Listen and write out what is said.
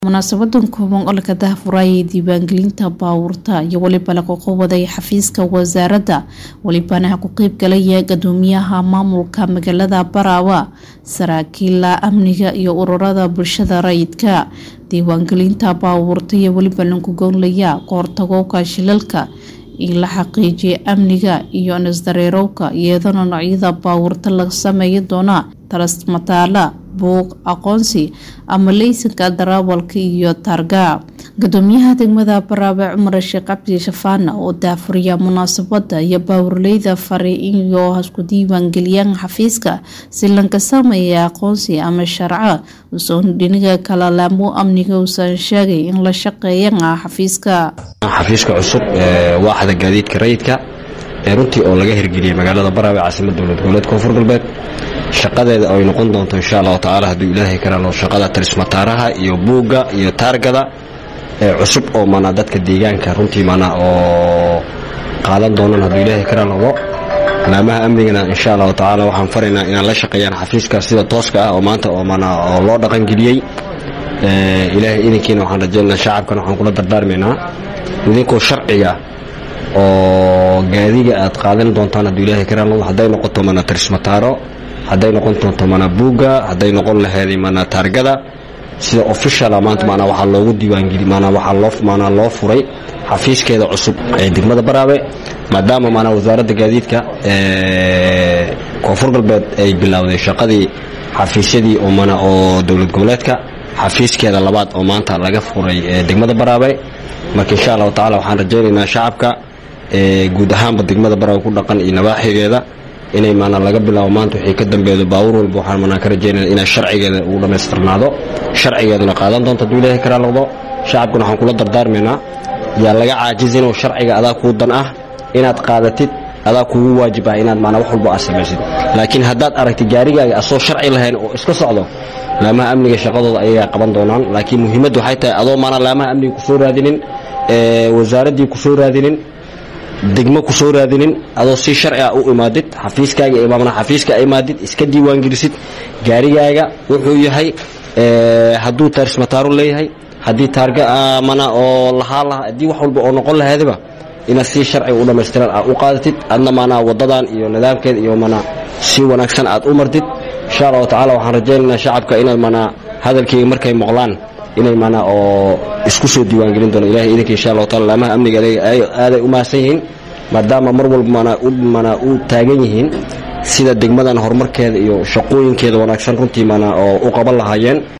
munaasabadan kooban oo laga daahfurayay diiwaangelinta baabuurta iyo weliba lagu qawaday xafiiska wasaaradda welibana ku qeyb galaya gadoomiyaha maamulka magaalada baraawa saraakiila amniga iyo ururada bulshada rayidka diiwaangelinta baabuurta iyo weliba lagu goonlaya kahortagowka shilalka in la xaqiijiya amniga iyo nisdareerowka iyadana noocyada baabuurta laga sameeyi doona talasmataala buuq aqoonsi ama leysanka darawalka iyo taarga gadoomiyaha degmada baraabe cumar sheekh cabdi shafaana oo daafuriya munaasabada iyo baawurleyda fari iyo hasku diiwaangeliyaan xafiiska si lanka sameeya aqoonsi ama sharco usoon dhiniga kala laamo amniga uusan sheegay in la shaqeeyana xafiiska xafiiska cusub ee waaxda gaadiidka rayidka ee runtii oo laga hirgeliyey magaalada baraabe caasimada dowlad goboleed koonfur galbeed shaqadeeda ay noqon doonto insha allahu tacaala hadduu ilaahay karaano shaqada talismataaraha iyo buugga iyo taargada ee cusub oo mana dadka deegaanka runtii mana oo qaadan doonaan hadduu ilaahay karaanogo laamaha amnigana insha allahu tacaala waxaan faraynaa inaan la shaqeeyaan xafiiska sida tooska ah oo maanta oo mana oo loo dhaqangeliyey ilaahay idinkiina waxaan rajaynaa shacabkana waxaan kula dardaarmaynaa idinkoo sharciga oo gaadiga aad qaadan doontaan hadduu ilaahay karaanogo hadday noqoto mana talismataaro hadday noqon doonto mana buugga hadday noqon laheeday mana taargada sida officiala maanta maanaa waxaa loogu diiwaangeli maanaa waxaa loo maanaa loo furay xafiiskeeda cusub ee degmada baraabe maadaama maanaa wasaaradda gaadiidka ee koonfur galbeed ay bilowday shaqadii xafiisyadii oo mana oo dowlad goboleedka xafiiskeeda labaad oo maanta laga furay ee degmada baraabe marka insha allahu tacala waxaan rajaynaynaa shacabka ee guud ahaanba degmada baraabe ku dhaqan iyo nabaaxigeeda inay maanaa laga bilaabo maanta wixii ka dambeedo baawur walba waxaan manaa ka rajaynaya inay sharcigeeda uu dhammaystirnaado sharcigeeduna qaadan doonto hadduu ilaahay karaa noqdo shacabkuna waxaan kula dardaarmaynaa yaa laga caajizin oo sharciga adaa kuu dan ah inaad qaadatid adaa kugu waajib ah inaad maanaa wax walba aad samaysid laakiin haddaad aragtid gaarigaaga asoo sharci lahayn oo iska socdo laamaha amniga shaqadooda ayagaa qaban doonaan laakiin muhiimaddu waxay tahay adoo maanaa laamaha amniga kusoo raadinin wasaaraddii kusoo raadinin degmo ku soo raadinin adoo si sharci ah u imaadid xafiiskaaga imaamna xafiiska imaadid iska diiwaangelisid gaarigaaga wuxuu yahay hadduu taarismataaro leeyahay haddii taarga mana oo lahaa laha haddii wax walba oo noqon lahaydaba inaad si sharciga u dhammaystiran aad u qaadatid adna maanaa waddadan iyo nidaamkeeda iyo mana si wanaagsan aad u martid insha allahu tacala waxaan rajaynaynaa shacabka inay manaa hadalkeyga markay maqlaan inay manaa oo isku soo diiwaangelin doono ilahay idinka insha allahu taala laamaha amniga aaday u mahadsan yihiin maadaama mar walba mana mana u taagan yihiin sida degmadan horumarkeeda iyo shaqooyinkeeda wanaagsan runtii mana oo u qaban lahaayeen